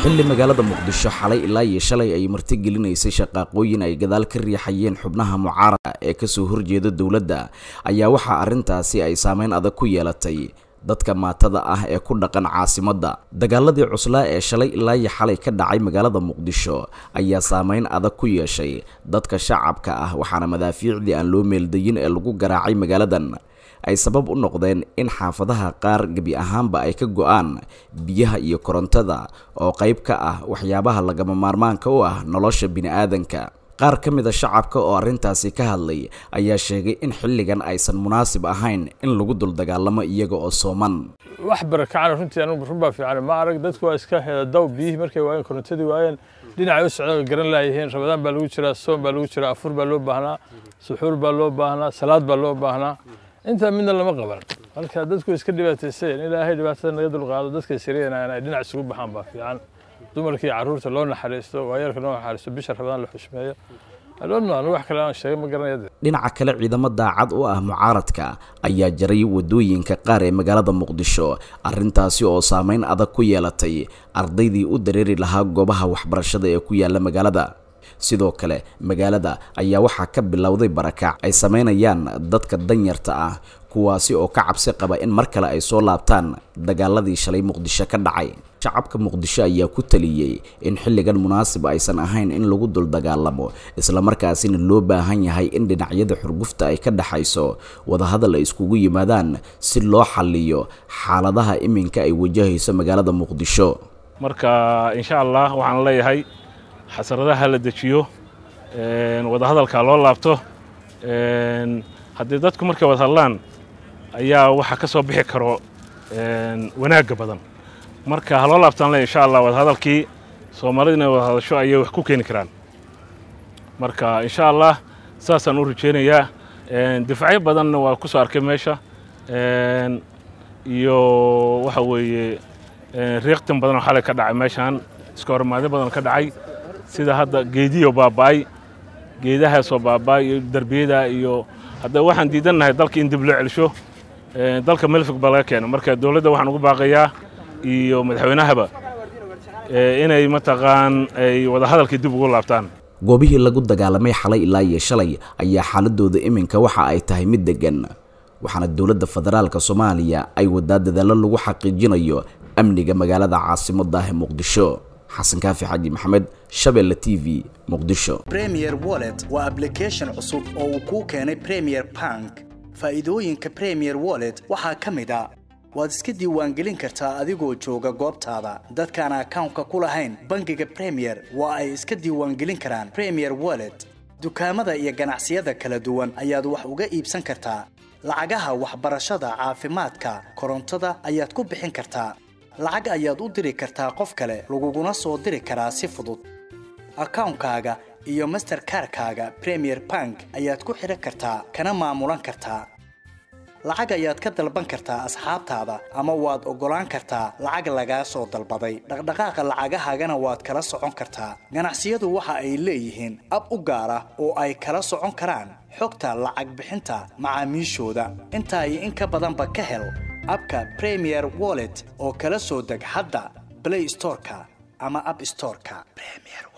xilli magaalada muqdisho xalay ilaa iyo shalay ay martigelinaysay shaqaaqooyin ay gadaal ka riixayeen xubnaha mucaarada ee kasoo horjeeda dowladda ayaa waxaa arrintaasi ay saameyn adag ku yeelatay dadka maatada ah ee ku dhaqan caasimadda dagaaladii cuslaa ee shalay ilaa iyo xalay ka dhacay magaalada muqdisho ayaa saameyn adag ku yeeshay dadka shacabka ah waxaana madaafiicdii aan loo meeldayin ee lagu garaacay magaaladan ay sabab u noqdeen in xaafadaha qaar gebi ahaanba ay ka go-aan biyaha iyo korontada oo qayb ka ah waxyaabaha lagama maarmaanka u ah nolosha bini'aadanka qaar ka mid a shacabka oo arrintaasi ka hadlay ayaa sheegay in xilligan aysan munaasib ahayn in lagu dul dagaalamo iyaga oo sooman wax barakacana runtii anugu run baa fiican ma arag dadku waa iska heedaw biyihii markay waayeen korontadii waayeen dhinacay u socdaan way garan laayiheen rabadaan baa lagu jiraa soom baa lagu jiraa afur baa loo baahnaa suxuur baa loo baahnaa salaad baa loo baahnaa intaa midna lama qaban marka dadku iska dhibaatayseen ilaahay dhibaatada naga dulqaado dadka siriyana ay dhinac isugu baxaan baa fiican dumarkii carruurta loo naxariisto waayeelka loo naxariisto bisha rabadaan la xushmeeyo adhoonno wax kale aan sheegay ma garanaya dhinaca kale ciidamo daacad u ah mucaaradka ayaa jaray wadooyinka qaar ee magaalada muqdisho arrintaasi oo saameyn adag ku yeelatay ardaydii u dareeri lahaa goobaha waxbarashada ee ku yaala magaalada sidoo kale magaalada ayaa waxaa ka bilowday barakac ay sameynayaan dadka danyarta ah kuwaasi oo ka cabsi qaba in mar kale ay soo laabtaan dagaaladii shalay muqdisho ka dhacay shacabka muqdisho ayaa ku taliyey in xilligan munaasib aysan ahayn in lagu dul dagaalamo islamarkaasina loo baahan yahay in dhinacyada xurgufta ay ka dhexayso wadahadal ay iskugu yimaadaan si loo xaliyo xaaladaha iminka ay wajahayso magaalada muqdisho marka insha allah waxaan leeyahay xasaradaha la dejiyo wadahadalka loo laabto haddii dadku markay wada hadlaan ayaa waxa ka soo bixi karo wanaagga badan marka ha loo laabtaan le insha allah wadahadalkii soomaalida inay wada hadasho ayay wax ku keeni karaan marka insha allah saasaan u rajeynayaa difacyo badanna waa ku soo arkay meesha iyo waxa weeye riiqtin badan oo xalay ka dhacay meeshaan iska hormaadyo badan ka dhacay sida hadda geediyo baaba'ay geedahaasoo baaba'ay iyo derbiyada iyo hadda waxaan diidannahay dalka in dib loo celsho dalka melfig baa laga keena marka dowladda waxaan ugu baaqayaa iyo madaxweynahaba inay mataqaan ay wadahadalkii dib ugu laabtaan goobihii lagu dagaalamay xalay ilaa iyo shalay ayaa xaaladooda iminka waxa ay tahay mid deggan waxaana dowladda federaalka soomaaliya ay wadaa dadaallo lagu xaqiijinayo amniga magaalada caasimadda ah ee muqdisho xasan kaafi xaji maxamed shabeelle t v muqdisho premier wallet waa ablication cusub oo uu kuu keenay premier bank faa'iidooyinka premier wallet waxaa ka mid a waad iska diiwaangelin kartaa adigoo jooga goobtaada dadkaan akawnka ku lahayn bangiga premier waa ay iska diiwaangelin karaan premier wallet dukaamada iyo ganacsiyada kala duwan ayaad wax uga iibsan kartaa lacagaha waxbarashada caafimaadka korontada ayaad ku bixin kartaa lacag ayaad u diri kartaa qof kale laguguna soo diri karaa si fudud akawnkaaga iyo masterkarkaaga premier bank ayaad ku xidhan kartaa kana maamulan kartaa lacag ayaad ka dalban kartaa asxaabtaada ama waad oggolaan kartaa lacag lagaa soo dalbaday dhaqdhaqaaqa lacagahaagana waad kala socon kartaa ganacsiyadu waxa ay leeyihiin ab u gaar ah oo ay kala socon karaan xogta lacag bixinta macaamiishooda intaa iyo in ka badanba ka hel abka premier wallet oo kala soo deg hadda blay storeka ama ab storeka